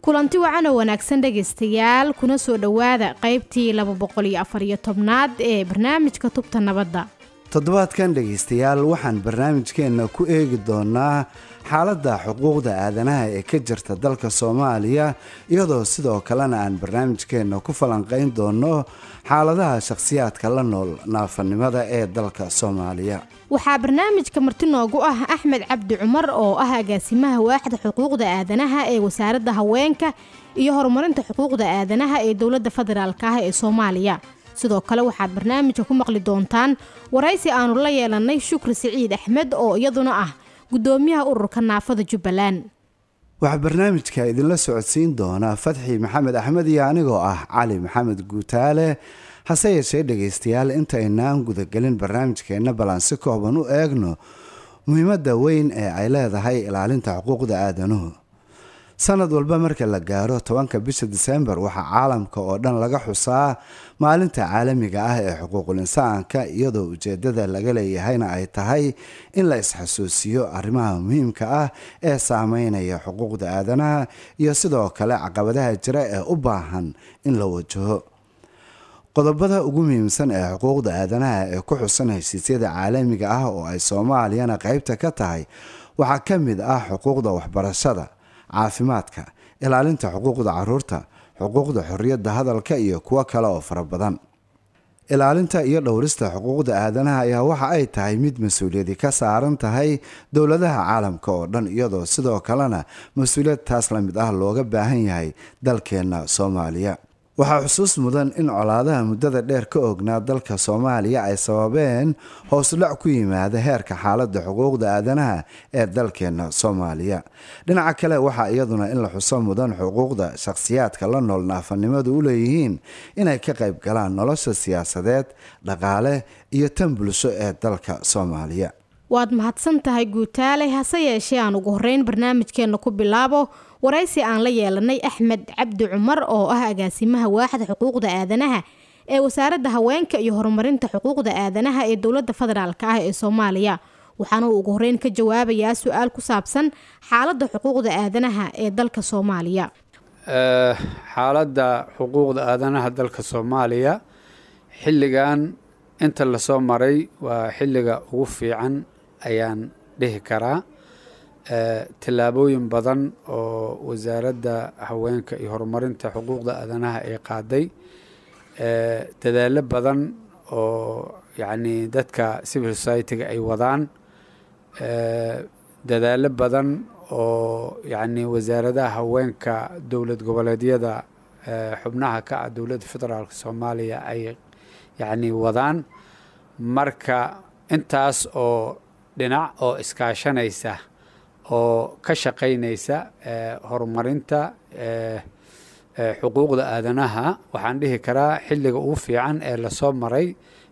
kulanti wacan oo wanaagsan dhegaystayaal kuna soo dhowaada qaybtii laba boqol iyo afar iyo tobnaad ee barnaamijka tubta nabadda toddobaadkan dhegaystayaal waxaan barnaamijkeenna ku eegi doonaa xaaladda xuquuqda aadanaha ee ka jirta dalka soomaaliya iyadoo sidoo kalena aan barnaamijkeenna ku falanqayn doono xaaladaha shakhsiyaadka la nool naafanimada ee dalka soomaaliya waxaa barnaamijka marti noogu ah axmed cabdi cumar oo ah agaasimaha waaxda xuquuqda aadanaha ee wasaaradda haweenka iyo horumarinta xuquuqda aadanaha ee dowladda federaalk ah ee soomaaliya sidoo kale waxaad barnaamijka ku maqli doontaan waraysi aanu la yeelanay shukri siciid axmed oo iyaduna ah gudoomiyaha ururka naafada jubbaland waxaa barnaamijka idinla socodsiin doonaa fatxi maxamed axmed iyo anigoo ah cali maxamed guutaale hase yeeshee dhegaystayaal intaynaan gudagelin barnaamijkeenna ballan si kooban u eegno muhiimadda weyn ee ay leedahay ilaalinta xuquuqda aadanuhu sanad walba marka la gaaro tobanka bisha disembar waxaa caalamka oo dhan laga xusaa maalinta caalamiga ah ee xuquuqul insaanka iyadoo ujeedada laga leeyahayna ay tahay in la isxasuusiyo arrimaha muhiimka ah ee saameynaya xuquuqda aadanaha iyo sidoo kale caqabadaha jira ee u baahan in la wajaho qodobada ugu muhiimsan ee xuquuqda aadanaha ee ku xusan heshiisyada caalamiga ah oo ay soomaaliyana qaybta ka tahay waxaa ka mid ah xuquuqda waxbarashada caafimaadka ilaalinta xuquuqda caruurta xuquuqda xorriyadda hadalka iyo kuwo kale oo fara badan ilaalinta iyo dhowrista xuquuqda aadanaha ayaa waxa ay tahay mid mas-uuliyadi ka saaran tahay dowladaha caalamka oo dhan iyadoo sidoo kalena mas-uuliyad taas la mid ah looga baahan yahay dalkeenna soomaaliya waxaa xusuus mudan in colaadaha muddada dheer ka ognaa dalka soomaaliya ay sababeen hoosudhac ku yimaada heerka xaaladda xuquuqda aadanaha ee dalkeenna soomaaliya dhinaca kale waxaa iyaduna in la xuso mudan xuquuqda shakhsiyaadka la nool naafanimadu u leeyihiin inay ka qayb galaan nolosha siyaasadeed dhaqaale iyo tan bulsho ee dalka soomaaliya waad mahadsan tahay guutaale hase yeeshee aan ugu horeyn barnaamijkeenna ku bilaabo waraysi aan la yeelanay axmed cabdi cumar oo ah agaasimaha waaxda xuquuqda aadanaha ee wasaaradda haweenka iyo horumarinta xuquuqda aadanaha ee dowladda federaalk ah ee soomaaliya waxaana uu ugu horeyn ka jawaabayaa su-aal ku saabsan xaaladda xuquuqda aadanaha ee dalka soomaaliya xaaladda xuquuqda aadanaha dalka soomaaliya xilligan inta lasoo maray waa xilliga ugu fiican ayaan dhihi karaa tillaabooyin badan oo wasaaradda haweenka iyo horumarinta xuquuqda aadanaha ay qaaday dadaalo badan oo yacni dadka civil society-ga ay wadaan dadaalo badan oo yacni wasaaradaha haweenka dowlad goboleedyada xubnaha ka ah dowladda federaalka soomaaliya ay yacni wadaan marka intaas oo dhinac oo iskaashanaysa oo ka shaqaynaysa horumarinta xuquuqda aadanaha waxaan dhihi karaa xilliga ugu fiican ee lasoo maray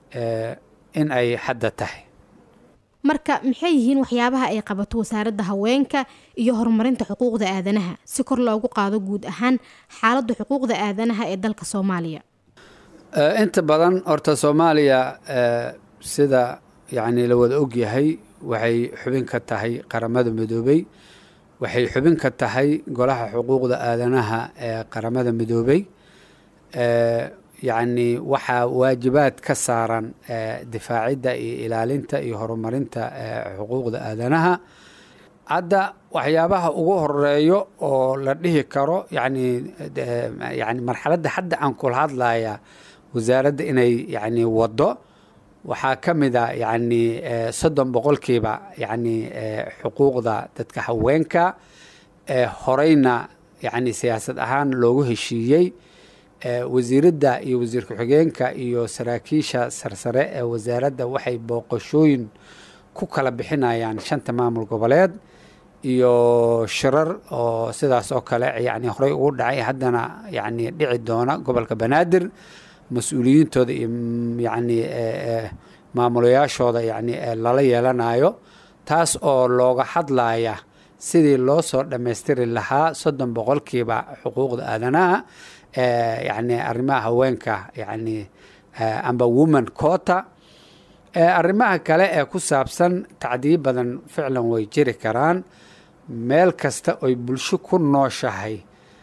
in ay hadda tahay marka maxay yihiin waxyaabaha ay qabato wasaaradda haweenka iyo horumarinta xuquuqda aadanaha si kor loogu qaado guud ahaan xaaladda xuquuqda aadanaha ee dalka soomaaliya inta badan horta soomaaliya sida yacni la wada ogyahay waxay xubin ka tahay qaramada midoobey waxay xubin ka tahay golaha xuquuqda aadanaha ee qaramada midoobey yacni waxaa waajibaad ka saaran difaacidda iyo ilaalinta iyo horumarinta xuquuqda aadanaha hadda waxyaabaha ugu horeeyo oo la dhihi karo yani yani marxaladda hadda aan kula hadlaya wasaaradda inay yani waddo waxaa ka mid a yani soddon boqolkiiba yani xuquuqda dadka haweenka horeyna yani siyaasad ahaan loogu heshiiyey wasiiradda iyo wasiir ku-xigeenka iyo saraakiisha sarsare ee wasaaradda waxay booqashooyin ku kala bixinayaan shanta maamul goboleed iyo shirar oo sidaas oo kale yani horey ugu dhacay haddana yani dhici doona gobolka banaadir mas-uuliyiintooda iyo yani maamulayaashooda yani lala yeelanayo taas oo looga hadlaya sidii loo soo dhammaystiri lahaa soddon boqolkiiba xuquuqda aadanaha yani arrimaha haweenka yani amba woman cota arrimaha kale ee ku saabsan tacdiyo badan ficlan way jiri karaan meel kasta oy bulsho ku nooshahay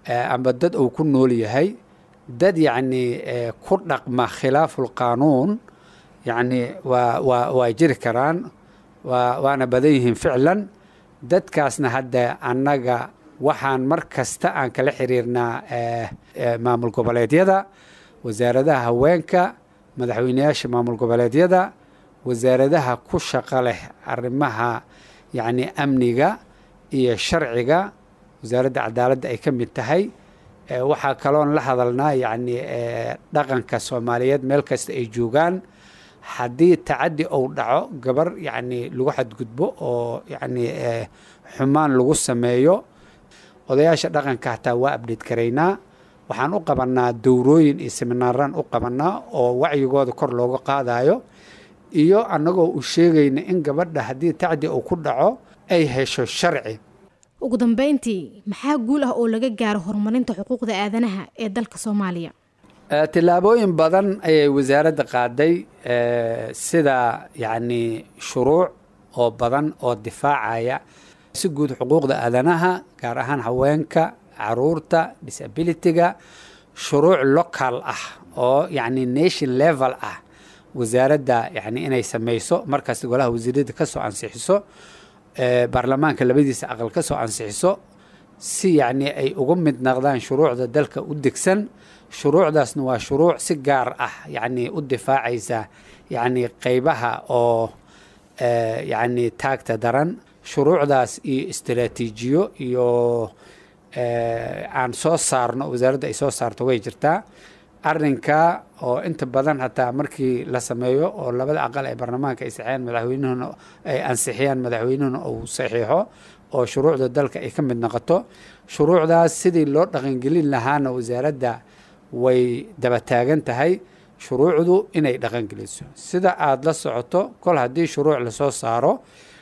amba dad uu ku nool yahay dad yacni ku dhaqma khilaafu lqaanuun yacni waa waa waa jiri karaan waa waana badan yihiin ficlan dadkaasna hadda annaga waxaan mar kasta aan kala xiriirnaa maamul goboleedyada wasaaradaha haweenka madaxweyneyaasha maamul goboleedyada wasaaradaha ku shaqo leh arrimaha yacni amniga iyo sharciga wasaaradda cadaaladda ay ka mid tahay waxaa kaloon la hadalnaa yacni dhaqanka soomaaliyeed meel kasta ay joogaan haddii tacaddi uu dhaco gabar yacni lagu xadgudbo oo yacni xumaan lagu sameeyo odayaasha dhaqanka hataa waa abdheed karaynaa waxaan u qabannaa dowrooyin iyo seminaaraan u qabannaa oo wacyigooda kor looga qaadayo iyo annagoo u sheegayna in gabadha haddii tacdi uu ku dhaco ay hesho sharci ugu dambeyntii maxaa guul ah oo laga gaaro horumarinta xuquuqda aadanaha ee dalka soomaaliya tillaabooyin badan ayay wasaaradda qaaday sida yacni shuruuc oo badan oo difaacaya si guud xuquuqda aadanaha gaar ahaan haweenka caruurta disabilityga shuruuc local ah oo yacni nation level ah wasaaradda yani inay samayso markaas golaha wasiirada ka soo ansixiso baarlamaanka labadiisa aqal ka soo ansixiso si yacni ay uga mid naqdaan shuruucda dalka u degsan shuruucdaasna waa shuruuc si gaar ah yacni u difaacaysa yacni qeybaha oo yacni taagta daran shuruucdaas iyo istaraatiijiyo iyo aan soo saarno wasaaradda ay soo saarto way jirtaa arrinka oo inta badan hataa markii la sameeyo oo labada aqal ee baarlamaanka ay saxeeyaan madaxweynuhuna ay ansixiyaan madaxweynuhuna uu saxiixo oo shuruucda dalka ay ka mid noqoto shuruucdaas sidii loo dhaqangelin lahaana wasaaradda way daba taagan tahay shuruucdu inay dhaqangeliso sida aada la socoto kol haddii shuruuc lasoo saaro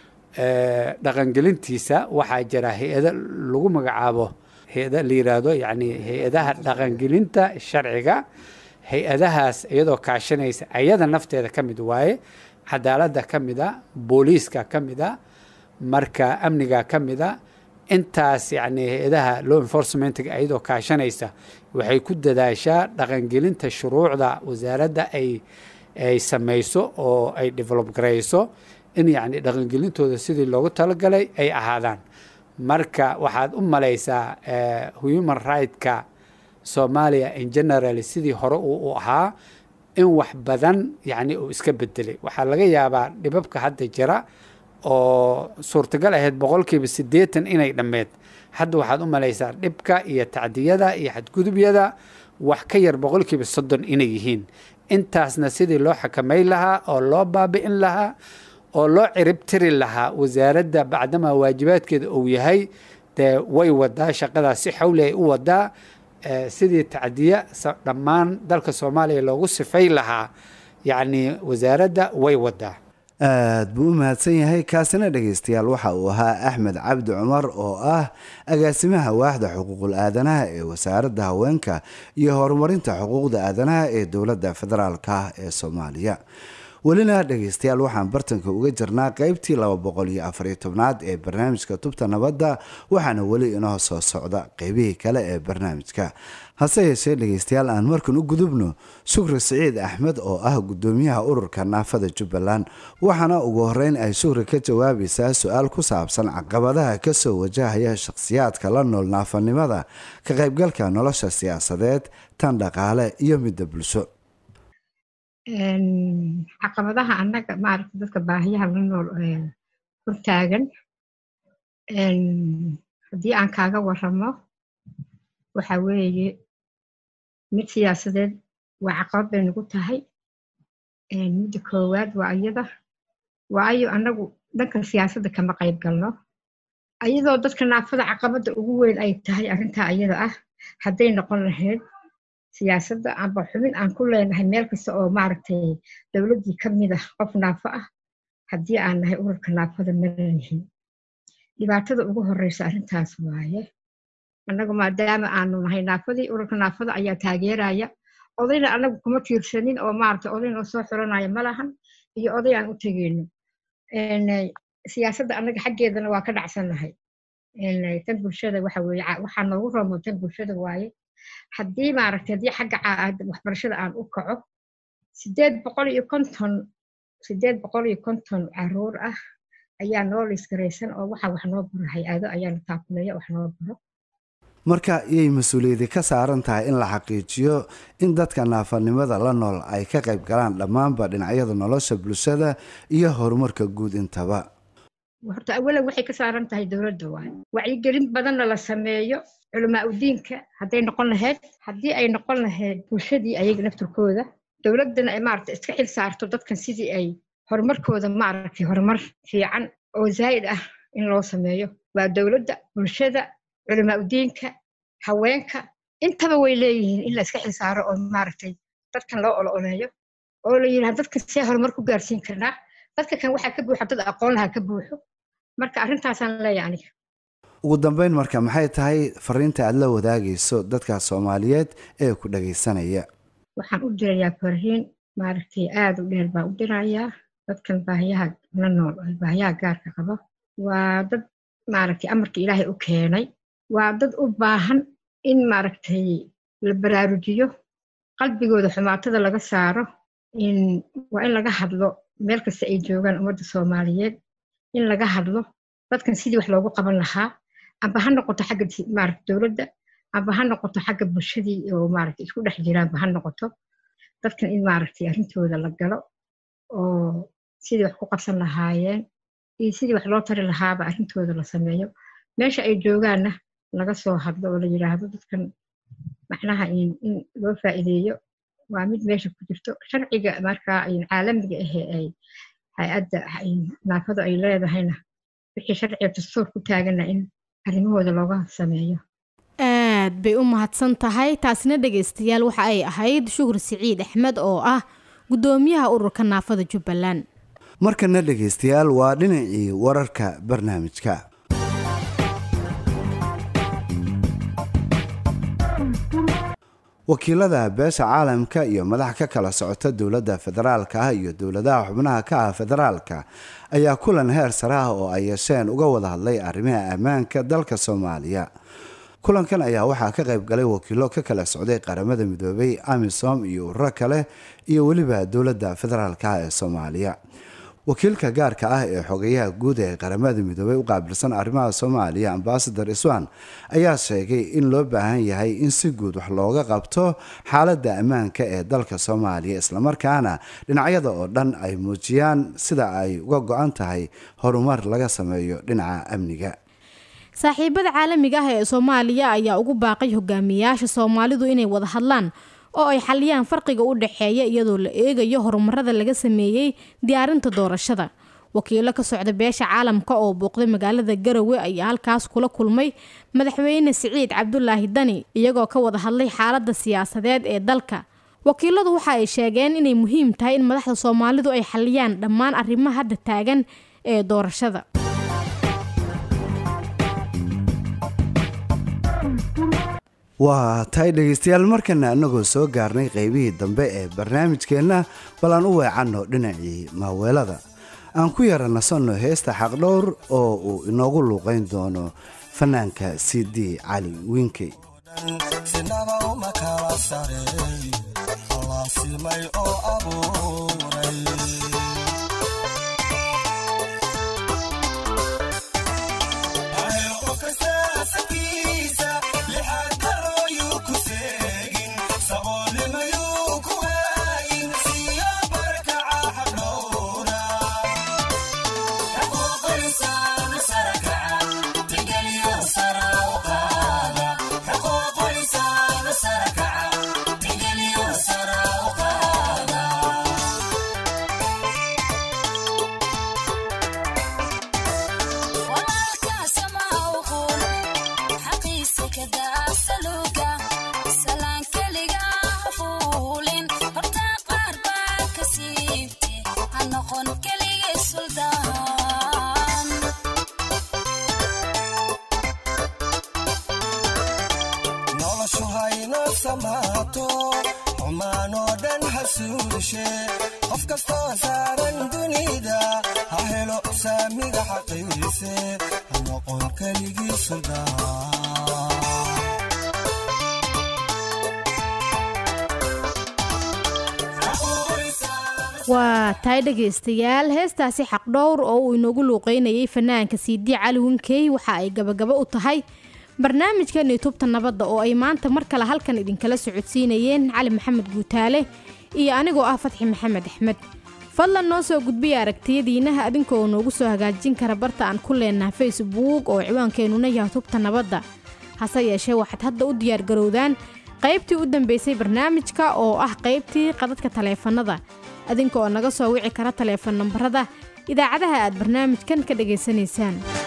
dhaqangelintiisa waxaa jira hay-ado lagu magacaabo hay-ada la yiraahdo yacni hay-adaha dhaqangelinta sharciga hay-adahaas iyadoo kaashanaysa ayada nafteeda ka mid waaye cadaaladda ka mid a booliiska ka mid a marka amniga ka mid a intaas yacni hay-adaha law enforcementga iyadoo kaashanaysa waxay ku dadaashaa dhaqangelinta shuruucda wasaaradda ay ay samayso oo ay develop garayso in yacni dhaqangelintooda sidii loogu talagalay ay ahaadaan marka waxaad u malaysaa human right-ka soomaaliya in general sidii hore uu u ahaa in wax badan yacni uu iska bedelay waxaa laga yaabaa dhibabka hadda jira oo suurtagal ahayd boqolkiiba siddeetan inay dhammeed hadda waxaad u malaysaa dhibka iyo tacdiyada iyo xadgudubyada wax ka yar boqolkiiba soddon inay yihiin intaasna sidii loo xakamayn lahaa oo loo baabi'in lahaa oo loo cirib tiri lahaa wasaaradda bacdamaa waajibaadkeeda uu yahay dee way wadaa shaqadaas si xawli ay u wadaa sidii tacdiya dhammaan dalka soomaaliya loogu sifay lahaa yacni wasaaradda way wadaa aad buu u mahadsan yahay kaasina dhegaystayaal waxa uu ahaa axmed cabdi cumar oo ah agaasimaha waaxda xuquuqul aadanaha ee wasaaradda haweenka iyo horumarinta xuquuqda aadanaha ee dowladda federaalka ee soomaaliya welina dhegaystayaal waxaan bartanka uga jirnaa qeybtii laba boqol iyo afariyo tobnaad ee barnaamijka tubta nabadda waxaana weli inoo soo socda qeybihii kale ee barnaamijka hase yeeshee dhegaystayaal aan markan u gudubno shukri siciid axmed oo ah gudoomiyaha ururka naafada jubbaland waxaana ugu horeyn ay shukri ka jawaabaysaa su-aal ku saabsan caqabadaha kasoo wajahaya shakhsiyaadka la nool naafanimada ka qaybgalka nolosha siyaasadeed tan dhaqaale iyo midda bulsho caqabadaha annaga maaragta dadka baahiyaha la nool hortaagan haddii aan kaaga waramo waxa weeye mid siyaasadeed waa caqabad bay nagu tahay midda koowaad waa iyada waayo annagu dhanka siyaasadda kama qayb galno ayadoo dadka naafada caqabadda ugu weyn ay tahay arrintaa iyada ah hadday noqon lahayd siyaasadda amba xubin aan ku leenahay meel kasta oo maaragtay dowladdii ka mid ah qof naafo ah haddii aan nahay ururka naafada malalihin dhibaatada ugu horeysa arrintaas waaye annagu maadaama aanu nahay naafadii ururka naafada ayaa taageeraya odayna annagu kuma tiirsanin oo maaragtay odayna soo xiranaya ma lahan iyo oday aan u tegeyno siyaasadda annaga xaggeedana waa ka dhacsannahay tan bulshada waxa weeye waxaa noogu roomo tan bulshada waaye haddii maaragtay haddii xagga waxbarashada aan u kaco sideed boqol iyo konton sideed boqol iyo konton caruur ah ayaa noo liisgaraysan oo waxa wax noo baro hay-ado ayaana taakuleeya wax noo baro marka iyay mas-uuliyadi ka saaran tahay in la xaqiijiyo in dadka naafanimada la nool ay ka qayb galaan dhammaanba dhinacyada nolosha bulshada iyo horumarka guud intaba horta awalan waxay ka saaran tahay dowladda waay wacyigelin badanna la sameeyo culamaa udiinka hadday noqon lahayd haddii ay noqon lahayd bulshadii ayaga nafturkooda dowladdana ay maaragta iska xil saarto dadkan sidii ay horumarkooda maaragtay horumar fiican oo zaa'id ah in loo sameeyo waa dowladda bulshada culamaa udiinka haweenka intaba way leeyihiin in la iska xil saaro oo maaragtay dadkan loo olo oleeyo oo la yidhaha dadkan see horumar ku gaarsiin karnaa dadka kan waxaa ka buuxa dad aqoon lahaa ka buuxo marka arrintaasaan leeyahay aniga ugu dambeyn marka maxay tahay fariinta aad la wadaagayso dadka soomaaliyeed ee ku dhagaysanaya waxaan u dirayaa fariin maaragtay aada u dheer baan u dirayaa dadkan baahiyaha la nool baahiyaha gaarka qabo waa dad maaragtay amarka ilaahay u keenay waa dad u baahan in maaragtay la baraarujiyo qalbigooda xumaatada laga saaro in waa in laga hadlo meel kasta ay joogaan ummadda soomaaliyeed in laga hadlo dadkan sidii wax loogu qaban lahaa amba ha noqoto xagga maaragta dowladda amba ha noqoto xagga bulshadii oo maaragta isku dhex jiraanba ha noqoto dadkan in maaragtay arrintooda la galo oo sidii wax ku qabsan lahaayeen iyo sidii wax loo tari lahaaba arrintooda la sameeyo meesha ay joogaanna laga soo hadlo oo la yidhaahdo dadkan macnaha in loo faa'iideeyo waa mid meesha ku jirto sharciga markaa caalamiga ahee ay hay-adda naafadu ay leedahayna wixii sharciga dastuur ku taagana in arrimahooda looga sameeyo aad bay u mahadsan tahay taasina dhegaystayaal waxa ay ahayd shukur siciid axmed oo ah guddoomiyaha ururka naafada jubbaland markana dhegaystayaal waa dhinacii wararka barnaamijka wakiilada beesha caalamka iyo madax ka kala socota dowladda federaalka ah iyo dowladaha xubnaha ka ah federaalka ayaa kulan heer sare ah oo ay yeesheen uga wada hadlay arrimaha ammaanka dalka soomaaliya kulankan ayaa waxaa ka qayb galay wakiilo ka kala socday qaramada midoobay amisom iyo ururo kale iyo weliba dowladda federaalka ah ee soomaaliya wakiilka gaarka ah ee xogayaha guud ee qaramada midoobay u qaabilsan arrimaha soomaaliya ambasador iswan ayaa sheegay in loo baahan yahay in si guud wax looga qabto xaaladda ammaanka ee dalka soomaaliya islamarkaana dhinacyada oo dhan ay muujiyaan sida ay uga go-an tahay horumar laga sameeyo dhinaca amniga saaxiibada caalamiga ah ee soomaaliya ayaa ugu baaqay hogaamiyayaasha soomaalidu inay wada hadlaan oo ay xaliyaan farqiga u dhexeeya iyadoo la eegayo horumarada laga sameeyey diyaarinta doorashada wakiilo ka socda beesha caalamka oo booqday magaalada garowe ayaa halkaas kula kulmay madaxweyne siciid cabdulaahi dani iyagoo ka wada hadlay xaalada siyaasadeed ee dalka wakiiladu waxa ay sheegeen inay muhiim tahay in madaxda soomaalidu ay xaliyaan dhammaan arrimaha hadda taagan ee doorashada waa tahay dhegaystayaal markana annagoo soo gaarnay qaybihii dambe ee barnaamijkeenna bal aan u weecanno dhinacii maaweelada aan ku yara nasanno heesta xaqdhowr oo uu inoogu luuqayn doono fanaanka c d cali wiinkey qof kastoo saaran dunida ha helo helo saamiga xaqiise ha noqon keligii suldaan waa tahay dhegaystayaal heestaasi xaqdhowr oo uu inoogu luuqeynayay fanaanka siidi cali winkey waxa ay gabagabo u tahay barnaamijkeeni tubta nabadda oo ay maanta mar kale halkan idinkala socodsiinayeen cali maxamed guutaale iyo anigoo ah fatxi maxamed axmed fadlan noo soo gudbiya aragtiyadiinaha adinkoo noogu soo hagaajin kara barta aan ku leenaha facebook oo ciwaankeenuna yahay tubta nabadda hase yeeshee waxaad hadda u diyaargarowdaan qaybtii u dambeysay barnaamijka oo ah qaybtii qadadka taleefanada adinka oo naga soo wici kara taleefan nambarada idaacadaha aad barnaamijkan ka dhegaysanaysaan